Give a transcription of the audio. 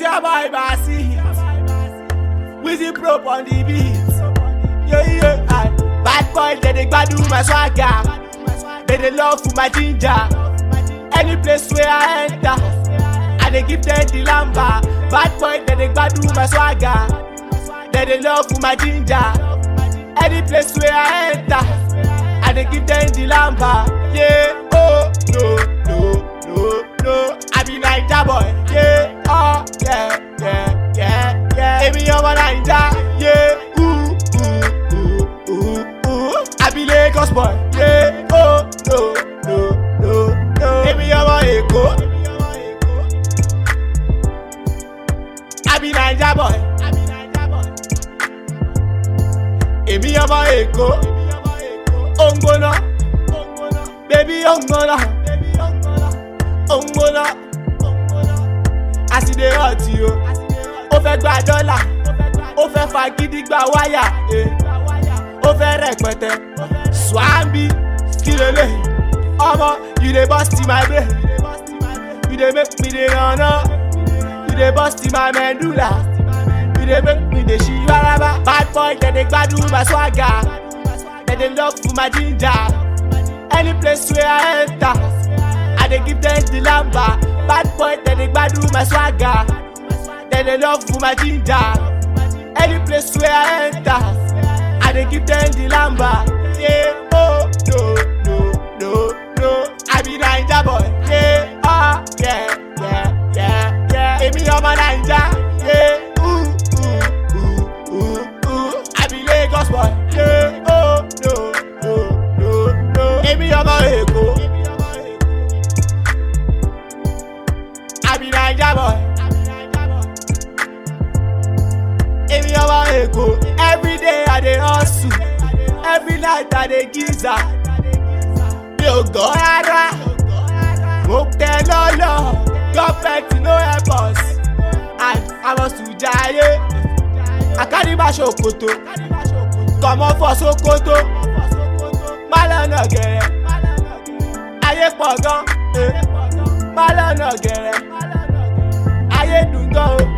your boy Basi. Wizzy Prop on the beat. Yeah, yeah, aye. Bad boy, they dey gbadu my swagger. They dey love for my ginger. Any place where I enter, I dey give them the lamba. Bad boy, they dey gbadu my swagger. They dey love for my ginger. Any place where I enter, I dey give them the lamba. Yeah, oh no no no no, I be Naija boy. Yeah, oh yeah yeah yeah yeah. Èmi ọmọ Naija. Yeah, ooh ooh ooh ooh ooh. I be Lagos boy. Yeah, oh no no no no. Èmi ọmọ Èkó. I be Naija boy. Èmi ọmọ Èkó. Ó ń gbóná. Bébí ó ń gbóná. Ó ń gbóná. Àsìdè ọ̀tí o. Ó fẹ́ gba dọ́là. Ó fẹ́ fa gidi gba wáyà. eh. Ó fẹ́ rẹpẹtẹ. Swambi kí lélẹ̀? Ọmọ you dey burst in my brain. You dey make me dey run up. You dey burst in my medulla. You dey make me dey ṣí rárá. Bad boy dem dey gbádùn my swagger. Dem dey love for my ginger. Any place where I enter, I dey give them the lamba. Bad boy dem dey gbádùn my swagger. Dem dey love for my ginger. Any place where I enter, I dey give them the lamba. Yeah, oh no no no no, I be Naija boy. Yeah, oh yeah yeah yeah yeah. Èmi ọmọ Naija. Yeah, ooh ooh ooh ooh ooh. I be Lagos boy. Yeah, oh no no no no. Èmi ọmọ Èkó. I be Naija boy. Èmi ọmọ Èkó. Everyday I dey hustle. Every night I dey giza. Mi ò gọ́ rárá. Mo tẹ lọ́lọ́. Gọ́fẹ̀tì no help us. And I must to jayé. I carry my ṣòkòtò. Comot for Sokoto. Má lọ́nà gẹ̀rẹ́. Ayé pọ̀ gan. eh. Má lọ́nà gẹ̀rẹ́. Ayé dùn gan o.